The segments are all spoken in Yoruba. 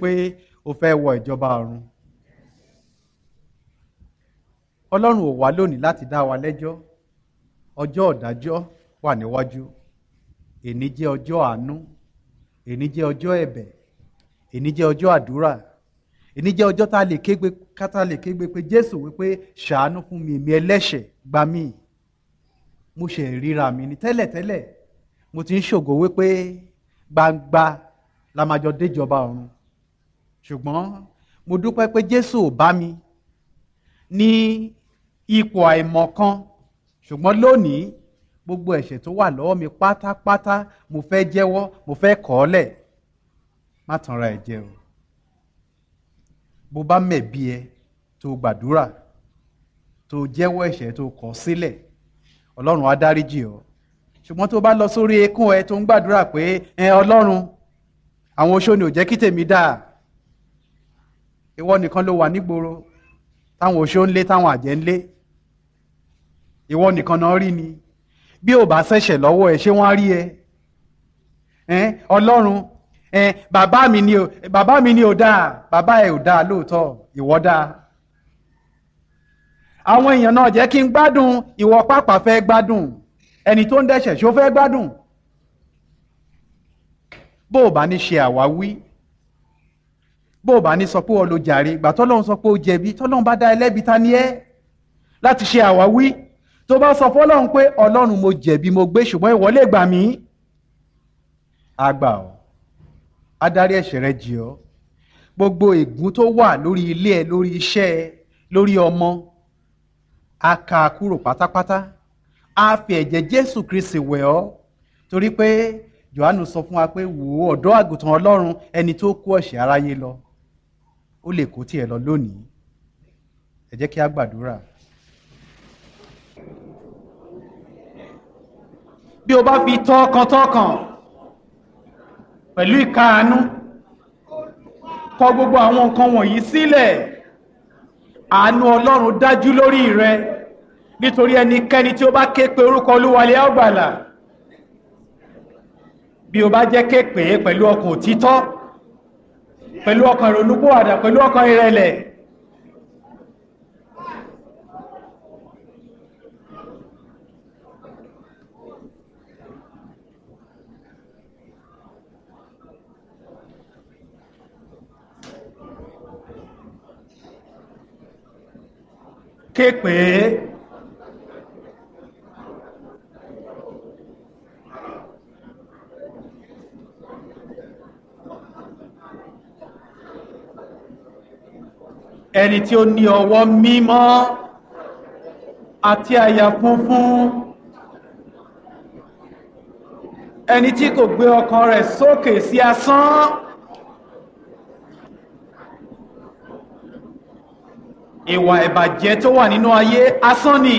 pé o fẹ́ wọ ìjọba ọ̀run ọlọ́run ò wá lónìí láti dá wa lẹ́jọ́ ọjọ́ ọ̀dájọ́ wà níwájú èní jẹ́ ọjọ́ àánú èní jẹ́ ọjọ́ ẹ̀bẹ̀ èní jẹ́ ọjọ́ àdúrà èní jẹ́ ọjọ́ tá a lè kégbe kátà lè kégbe pé jésù wípé ṣàánú fún mi èmi ẹlẹ́ṣẹ̀ gbà mí mo ṣe ríra mi ní tẹ́lẹ̀tẹ́lẹ̀ mo ti ń ṣògo wípé gbangba la máa jọ déjọba ọ̀run ṣùgbọ́n mo dúpẹ́ pé jésù ò bá mi ní ipò àìmọ̀kan ṣùgbọ́n lónìí gbogbo ẹ̀ṣẹ̀ tó wà lọ́wọ́ mi pátápátá mo fẹ́ jẹ́wọ́ mo fẹ́ kọ̀ ọ́ lẹ̀ má tanra ẹ̀ jẹ o bó bá mẹ̀bi ẹ tó gbàdúrà tó jẹ́wọ́ ẹ̀ṣẹ̀ tó kọ̀ sílẹ̀ ọlọ́run á dáríjì ọ́ ṣùgbọ́n tó bá lọ sórí ekún ẹ tó ń gbàdúrà pé ẹ ọlọ́run àwọn oṣó ni ò jẹ́ kí tèmi dáa ìwọ nìkan ló wà nígboro táwọn oṣó ń lé táwọn àjẹ́ ń lé ìwọ nìkan náà rí ni bí ò bá ṣẹ̀ṣẹ̀ lọ́wọ́ ẹ ṣé wọ́n á rí ẹ ẹ ọlọ́run ẹ bàbá mi ni ò bàbá mi ni ò dáa bàbá ẹ ò dáa lóòótọ́ ìwọ dáa àwọn èèyàn náà jẹ́ kí n gbádùn ìwọ pàápàá fẹ́ gbádùn ẹni tó ń dẹ́ṣẹ̀ ṣó fẹ́ gbádùn bó o bá ní ṣe àwáwí bó o bá ní sọ pé o lo jàre ìgbà tọ́lọ́run sọ pé o jẹ̀bi tọ́lọ́run bá dá ẹlẹ́bi ta ni ẹ́ láti ṣe àwáwí tó bá sọ fọ́lọ́run pé ọlọ́run mo jẹ̀bi mo gbé ṣùgbọ́n ìwọ lè gbà mí àgbà ọ́ adarí ẹ̀ṣẹ̀ rẹ jì ọ́ gbogbo ègún tó wà lórí ilé ẹ lórí iṣẹ́ ẹ lórí ọmọ a kà á kúrò pátápátá a fi ẹ̀jẹ̀ jésù kristi wẹ̀ ọ́ torí pé johannu sọ fún wa pé wò ó ọ̀dọ́ àgùntàn ọlọ́run ẹni tó kó ẹ̀ṣẹ̀ aráyé lọ ó lè kó tiẹ̀ lọ lónìí ẹ jẹ́ kí a gbàdúrà. bí o bá fi tọkàntọkàn pẹ̀lú ìkáàánú kọ gbogbo àwọn nǹkan wọ̀nyí sílẹ̀ àánú ọlọ́run dájú lórí rẹ nítorí ẹnikẹ́ni tí ó bá ké pe orúkọ olúwalẹ̀ ọgbàlà bí o bá jẹ́ ké pè é pẹ̀lú ọkàn òtítọ́ pẹ̀lú ọkàn ìrònúpòwàdà pẹ̀lú ọkàn ìrẹ̀lẹ̀ ké pè é ẹni tí ó ní ọwọ́ mímọ́ àti àyà funfun ẹni tí kò gbé ọkàn rẹ̀ sókè sí asán ìwà ìbàjẹ́ tó wà nínú ayé asán ni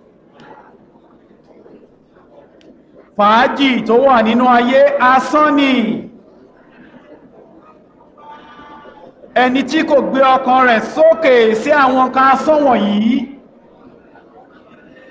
fàájì tó wà nínú ayé asán ni ẹni tí kò gbé ọkàn rẹ̀ sókè sí àwọn kan asán wọ̀nyí